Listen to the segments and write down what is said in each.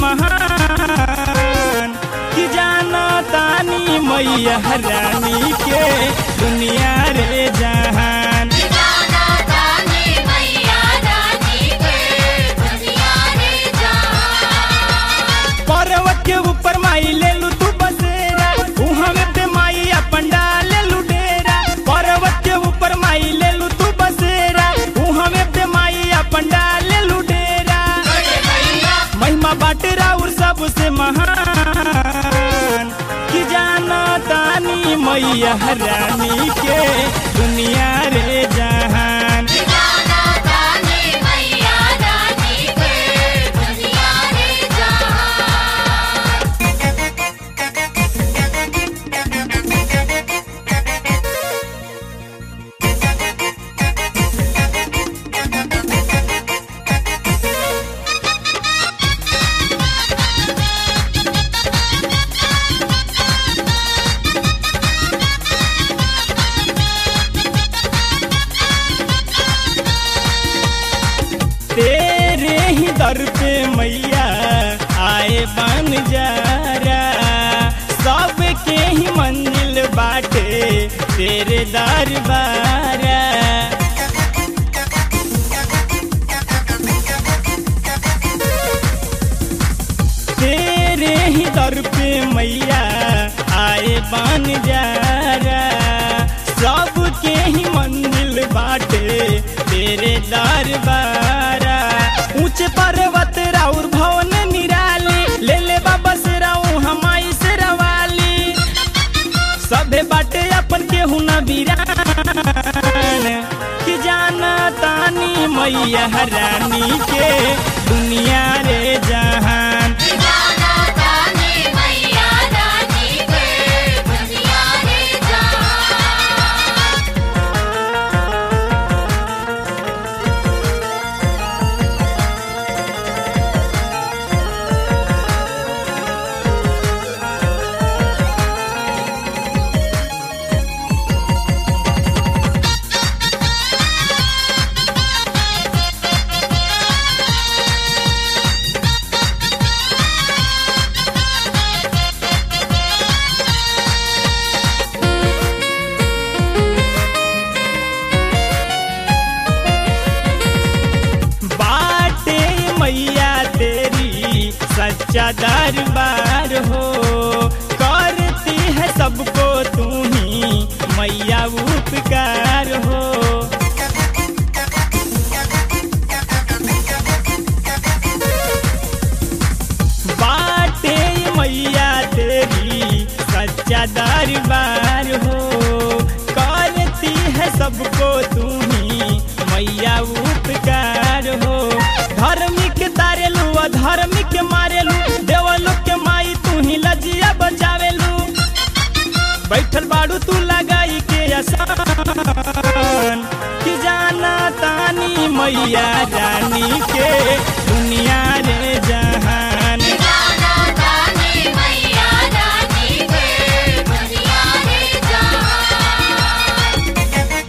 महान कि जाना तानी मैया रानी के दुनिया रे जहान जाना ताने मैया रानी के दुनिया रे जहान पर्वत के ऊपर माई ले लू तू बसेरा उहाँ में पे माई अपन डाले लू डेरा पर्वत के ऊपर माई ले लू तू बसेरा उहाँ में पे माई अपन डाले लू डेरा महिमा बाटे राउर सबसे महान कि जाना तानी मैया रानी के दुनिया रे जहान जाना ताने मैया रानी के दुनिया रे जहान तेरे ही दर पे मैया आए बन जारा सबके ही मंजिल बाटे तेरे दरबारा तेरे ही दर पे मैया आए बन जारा सबके ही मंजिल बाटे तेरे दरबारा ऊंचे पर्वत राउर भवन निराली ले ले बाबा से राऊ हमाई से रवाली सभे बाटे अपन के हुना बीरान कि जाना तानी मैया रानी के दुनिया रे जहान जाना ताने मैया रानी के दुनिया रे जहान बाटे मैया तेरी सच्चा दरबार हो करती है सबको तू ही मैया उपकार हो बाटे मैया तेरी सच्चा दरबार हो करती है सबको तू ही मैया उपकार हो धार्मिक तारेलू अधार्मिक मारेलू देवलू के माई तू ही लजिया बचावेलू बैठल बाड़ू तू लगाई के आसान कि जाना तानी मैया रानी के दुनिया रे जहान जाना ताने मैया रानी के दुनिया रे जहान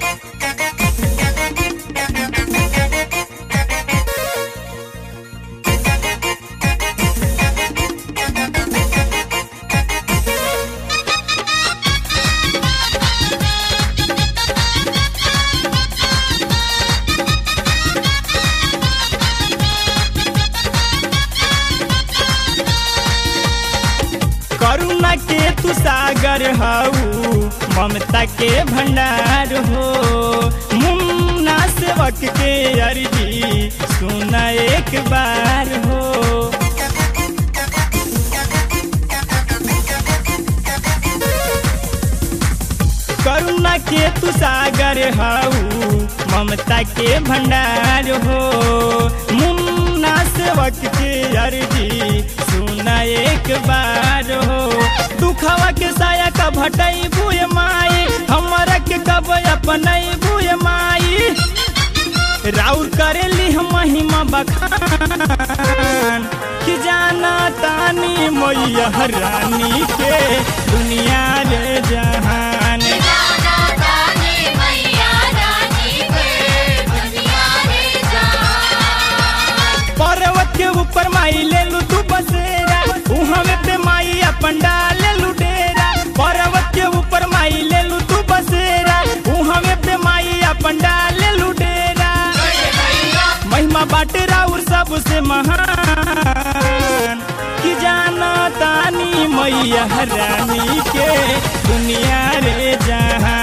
करुणा के तू सागर हऊ ममता के भंडार हो मुन्ना सेवक के अर्जी सुना एक बार हो करुणा के तू सागर हऊ ममता के भंडार हो मुन्ना सेवक के अर्जी सुना एक बार हो दुखवा के साया का भटई बुए माई हमरा के कब अपनई बुए माई राउर करेली हम महिमा बखान कि जाना तानी मैया रानी के दुनिया रे जहान जाना ताने मैया रानी के दुनिया रे जहान पर्वत के ऊपर माई ले लू तू बसे महिमा बाटे राउर सबसे महान कि जाना तानी मैया रानी के दुनिया रे जहां